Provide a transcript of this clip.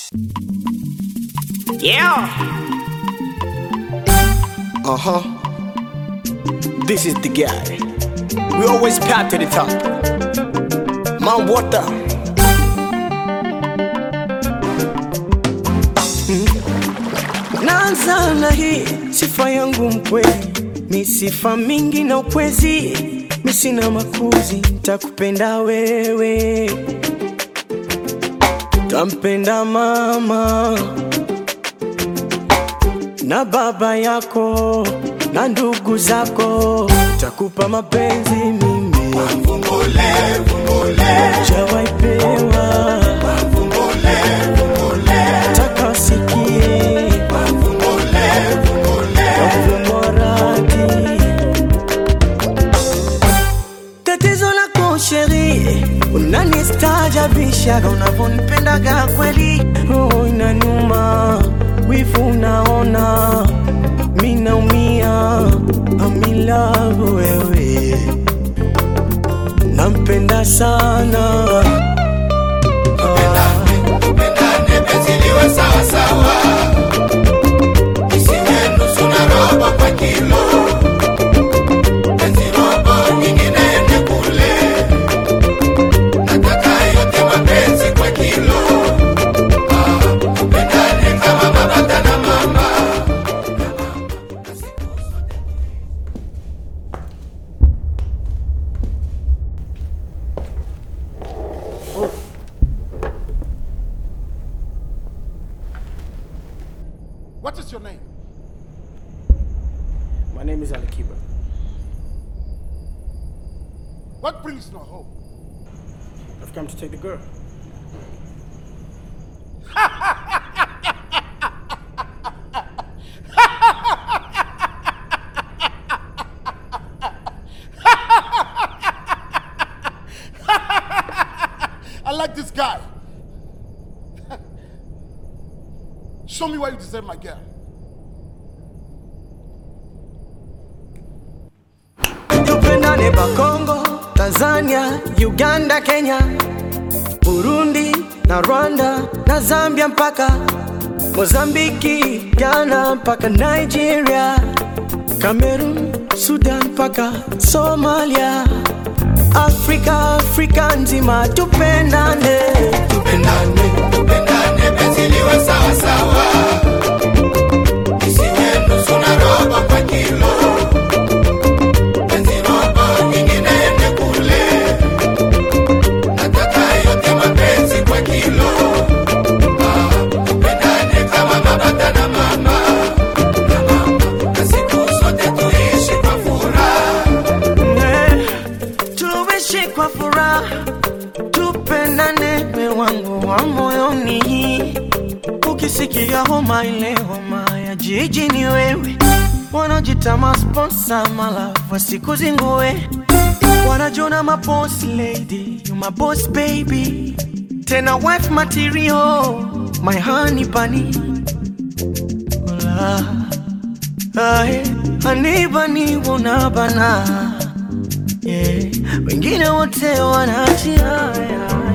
Yeah. Uh huh. This is the guy. We always path to the top. Mount Water. Naanza na hii sifa yangu mkweli, mi sifa mingi na ukwezi, mi sina makuzi, takupenda wewe, tampenda mama na baba yako na ndugu zako, takupa mapenzi mimi jawaipewa taka sikie moradi tatizo lako sheri, unanistaajabishaga unavyonipendaga kweli, roho inaniuma, wivu unaona, mi naumia, amilavu wewe, nampenda sana Tupendane penzi liwe sawa sawa, isiwe nusu na robo kwa kilo. Penzi robo nyingine ende kule, nataka yote mapenzi kwa kilo. Ah, tupendane kama baba na mama. What is your name? My name is Alikiba. What brings you home? I've come to take the girl. I like this guy. Show me why you deserve my girl. tupendane Bakongo, Tanzania, Uganda, Kenya, Burundi na Rwanda na Zambia mpaka Mozambiki, Ghana mpaka Nigeria, Cameroon, Sudan mpaka Somalia, Afrika, Afrika nzima tupendane, tupendane. Tupendane penzi liwe sawa sawa, isiwe nusu na robo kwa kilo. Penzi robo nyingine ende kule, nataka yote mapenzi kwa kilo. Ah, tupendane kama baba na mama, na mama, na siku zote tuishi kwa furaha. Eh, tuishi kwa furaha, tupendane, we wangu wa moyoni. Ukisikia homa ile homa ya jiji ni wewe, wanajita masponsa malafu wasikuzingue, wanajona maboss lady, you my boss baby, tena wife material, my honey bunny. Hola. Ae, anibani unabana yeah. Wengine wote wanaachia yeah.